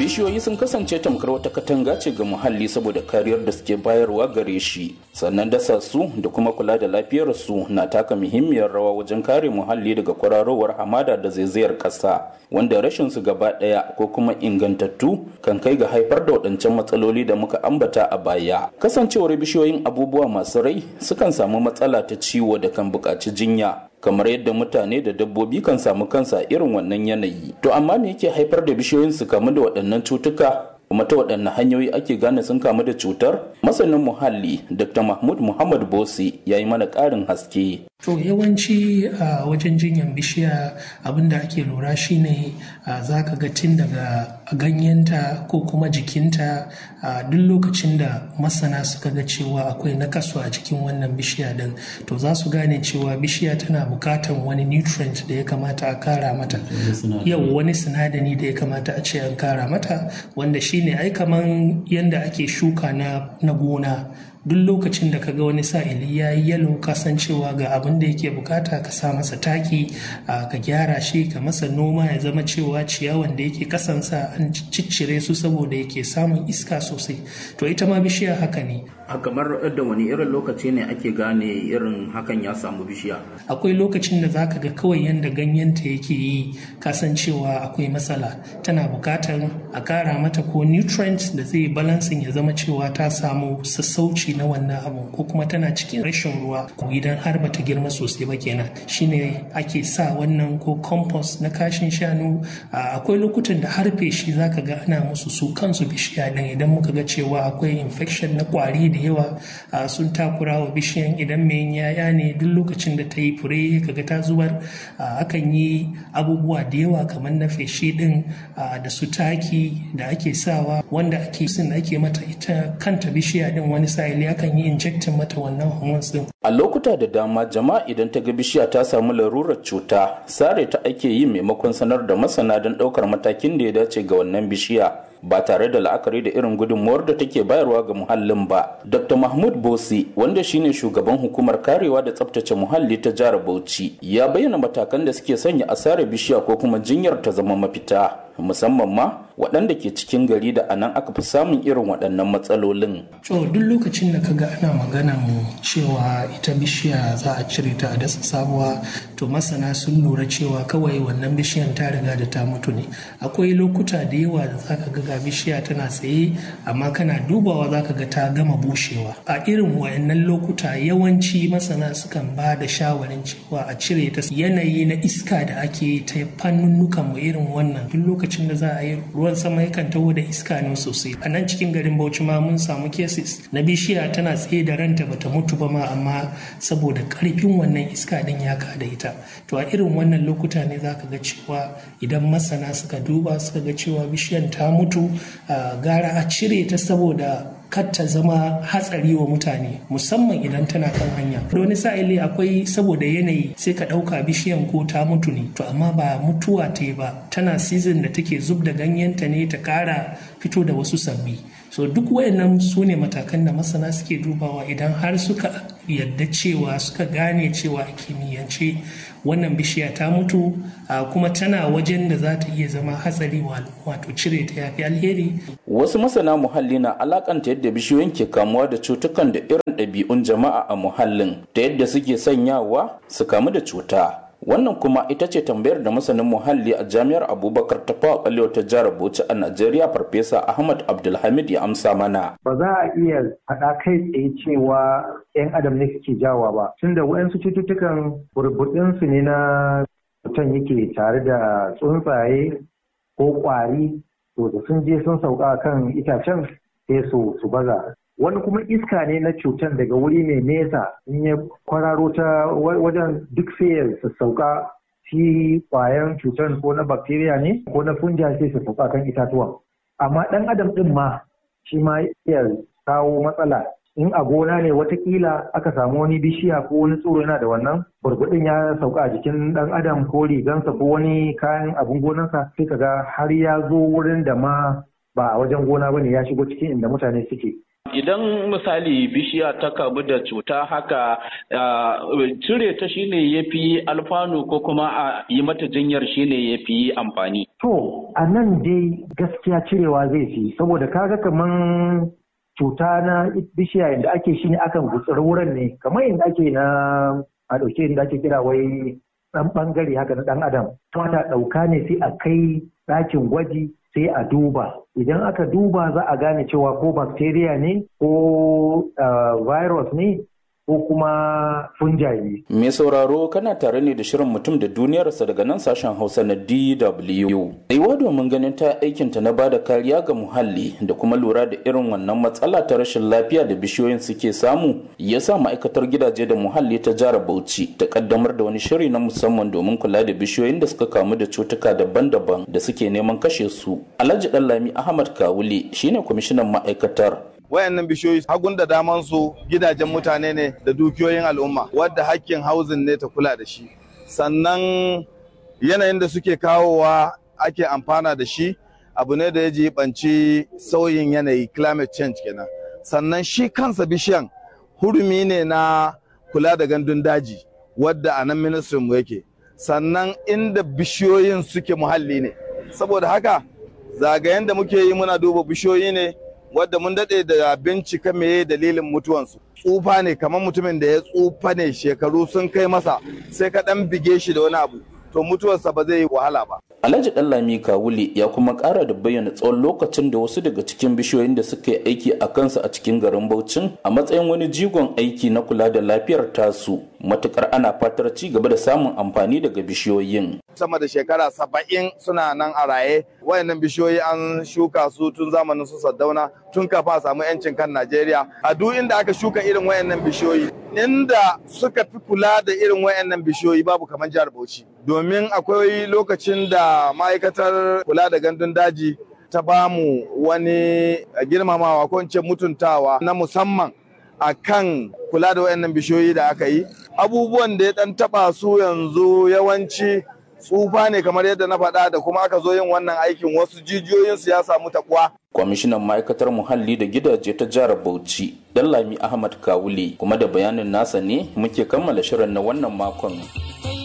bishiyoyi sun kasance tamkar wata katanga ce ga muhalli saboda kariyar da suke bayarwa gare shi sannan dasa su da kuma kula da lafiyar su na taka muhimmiyar rawa wajen kare muhalli daga kwararowar hamada da zaizayar ƙasa wanda rashin su gaba ɗaya ko kuma ingantattu kan kai ga haifar da waɗancan matsaloli da muka ambata a baya kasancewar bishiyoyin abubuwa masu rai sukan samu matsala ta ciwo da kan buƙaci jinya kamar yadda mutane da dabbobi kan samu kansa irin wannan yanayi to amma me yake haifar da bishiyoyin su kamu da waɗannan cutuka kuma ta waɗanne hanyoyi ake gane sun kamu da cutar masanin muhalli dr mahmud muhammad bosi ya yi mana ƙarin haske To yawanci a wajen jinyan bishiya abinda ake lura shine za ka ga tun daga ganyenta ko kuma jikinta a duk lokacin da masana suka ga cewa akwai nakasu a cikin wannan bishiya din to za su gane cewa bishiya tana bukatan wani nutrient da ya kamata a kara mata yau wani sinadari da ya kamata a ce an kara mata wanda shine ai kaman yanda ake shuka na gona duk lokacin da kaga wani sa'ili ya yi yalo kasancewa ga abin da yake bukata ka sa masa taki ka gyara shi ka masa noma ya zama cewa ciyawan da yake kasansa an ciccire su saboda yake samun iska sosai to ita ma bishiya haka ne a kamar da wani irin lokaci ne ake gane irin hakan ya samu bishiya akwai lokacin da zaka ga kawai yanda ganyenta yake yi kasancewa akwai matsala tana bukatar a kara mata ko nutrients da zai balansin ya zama cewa ta samu sassauci na wannan abu ko kuma tana cikin rashin ruwa ko idan har bata girma sosai ba kenan shine ake sa wannan ko compost na kashin shanu akwai lokutan da har feshi zaka ga ana musu su kansu bishiya din idan muka ga cewa akwai infection na kwari da yawa sun takura wa bishiyan idan mai yaya ne duk lokacin da ta yi fure kaga ta zubar akan yi abubuwa da yawa kamar na feshi din da su taki da ake sawa wanda ake sin ake mata ita kanta bishiya din wani sa'ili akan yi injectin mata wannan hormones din a lokuta da dama jama'a idan ta ga bishiya ta samu larurar cuta sare ta ake yi maimakon sanar da masana don ɗaukar matakin da ya dace ga wannan bishiya ba tare da la'akari da irin gudunmuwar da take bayarwa ga muhallin ba. Dr. Mahmud Bosi, wanda shine shugaban hukumar karewa da tsabtace muhalli ta jihar Bauchi, ya bayyana matakan da suke sanya asarar bishiya ko kuma jinyar ta zama mafita. musamman ma waɗanda ke cikin gari da anan aka fi samun irin waɗannan matsalolin. To duk lokacin da kaga ana magana cewa ita bishiya za a cire ta a dasa sabuwa to masana sun lura cewa kawai wannan bishiyan ta riga da ta mutu ne. Akwai lokuta da yawa da zaka ga ga bishiya tana tsaye amma kana dubawa zaka ga ta gama bushewa. A irin wayannan lokuta yawanci masana sukan ba da shawarin cewa a cire ta yanayi na iska da ake ta fannunnukan mu irin wannan duk lokacin da za a yi ruwan sama yakan taho da iska ne sosai a nan cikin garin bauchi ma mun samu cases na bishiya tana tsaye da ranta bata mutu ba ma amma saboda karfin wannan iska din ya kada ita to a irin wannan lokuta ne zaka ga cewa idan masana suka duba suka ga cewa bishiyan ta mutu gara a cire ta saboda kar ta zama hatsari wa mutane musamman idan tana kan hanya da wani sa'ili akwai saboda yanayi sai ka ɗauka bishiyan ko ta mutu ne to amma ba mutuwa ta yi ba tana season da take zub da ganyenta ne ta ƙara fito da wasu sabbi so duk wayannan su ne matakan da masana suke dubawa idan har suka yadda cewa suka gane cewa a kimiyyance wannan bishiya ta mutu kuma tana wajen da za ta iya zama hatsari wato cire ta yafi alheri wasu masana muhalli na alakanta yadda bishiyoyin ke kamuwa da cutukan da irin ɗabi'un jama'a a muhallin da yadda suke sanyawa su kamu da cuta wannan kuma ita ce tambayar da masanin muhalli a jami'ar abubakar ta fawa ɓalewa ta jihar bauchi a najeriya farfesa ahmad abdulhamid ya amsa mana ba za a iya faɗa kai tsaye cewa 'yan adam ne suke jawa ba tunda waɗansu cututtukan burbuɗinsu ne na mutum yake tare da tsuntsaye ko ƙwari to da sun je sun sauka kan itacen sai su su baza wani kuma iska ne na cutar daga wuri mai nesa in ya kwararo ta wajen duk sai ya sauka shi kwayan cutar ko na bacteria ne ko na funja sai su sauka kan itatuwan amma ɗan adam ɗin ma shi ma iya kawo matsala in a gona ne watakila aka samu wani bishiya ko wani tsoro yana da wannan burbuɗin ya sauka a jikin ɗan adam ko rigansa ko wani kayan abin gonansa sai kaga har ya zo wurin da ma ba a wajen gona bane ya shigo cikin inda mutane suke Idan misali bishiya ta kamu da cuta haka cire ta shine ya fi alfanu ko kuma a yi mata jinyar shine ya fi amfani. To, a nan dai gaskiya cirewa zai fi, saboda kaga kaman cuta na bishiya yadda ake shi ne akan gutsuri wurin ne, kamar yadda ake na a ɗauke yadda ake kira wai ɗan ɓangare haka na ɗan adam. Wata ɗauka ne sai a kai ɗakin gwaji sai a duba. Idan aka duba za a gane cewa ko bacteria ne ko virus ne ko kuma fungi Mai sauraro kana tare ne da shirin mutum da duniyarsa daga nan sashen Hausa na DW. Aiwa domin ganin ta aikinta na bada kariya ga muhalli da kuma lura da irin wannan matsala ta rashin lafiya da bishiyoyin suke samu ya sa ma'aikatar gidaje da muhalli ta jihar Bauchi ta kaddamar da wani shiri na musamman domin kula da bishiyoyin da suka kamu da cutuka daban-daban da suke neman kashe su. Alhaji Dallami Ahmad Kawule shine kwamishinan ma'aikatar wayannan bishiyoyi hagun da daman su gidajen mutane ne da dukiyoyin al'umma wadda hakkin hauzin ne ta kula da shi sannan yanayin da suke kawowa ake amfana da shi abu ne da ya jibanci sauyin yanayi climate change kenan sannan shi kansa bishiyan hurumi ne na kula da gandun daji wadda a nan ministrin mu yake sannan inda bishiyoyin suke muhalli ne saboda haka zagayen da muke yi muna duba bishiyoyi ne wadda mun daɗe da bincika meye dalilin mutuwansu tsufa ne kamar mutumin da ya tsufa ne shekaru sun kai masa sai ka ɗan bige shi da wani abu to mutuwarsa ba zai yi wahala ba Alhaji Ɗanlami Kawuli ya kuma ƙara da bayyana tsawon lokacin da wasu daga cikin bishiyoyin da suka yi aiki a kansu a cikin garin Bauchin a matsayin wani jigon aiki na kula da lafiyar tasu matukar ana fatar ci gaba da samun amfani daga bishiyoyin. sama da shekara saba'in suna nan a raye wayannan bishiyoyi an shuka su tun zamanin su saddauna tun kafa a samu yancin kan najeriya a duk inda aka shuka irin wayannan bishiyoyi inda suka fi kula da irin wayannan bishiyoyi babu kamar jihar bauchi domin akwai lokacin da ma'aikatar kula da gandun daji ta bamu wani girmamawa ko in ce mutuntawa na musamman a kan kula da wayannan bishiyoyi da aka yi abubuwan da ya dan taba su yanzu yawanci tsufa ne kamar yadda na faɗa da kuma aka zo yin wannan aikin wasu jijiyoyinsu ya samu takuwa. Kwamishinan ma'aikatar muhalli da gidaje ta jihar Bauchi, Dallami Ahmad Kawule, kuma da bayanin nasa ne muke kammala shirin na wannan makon.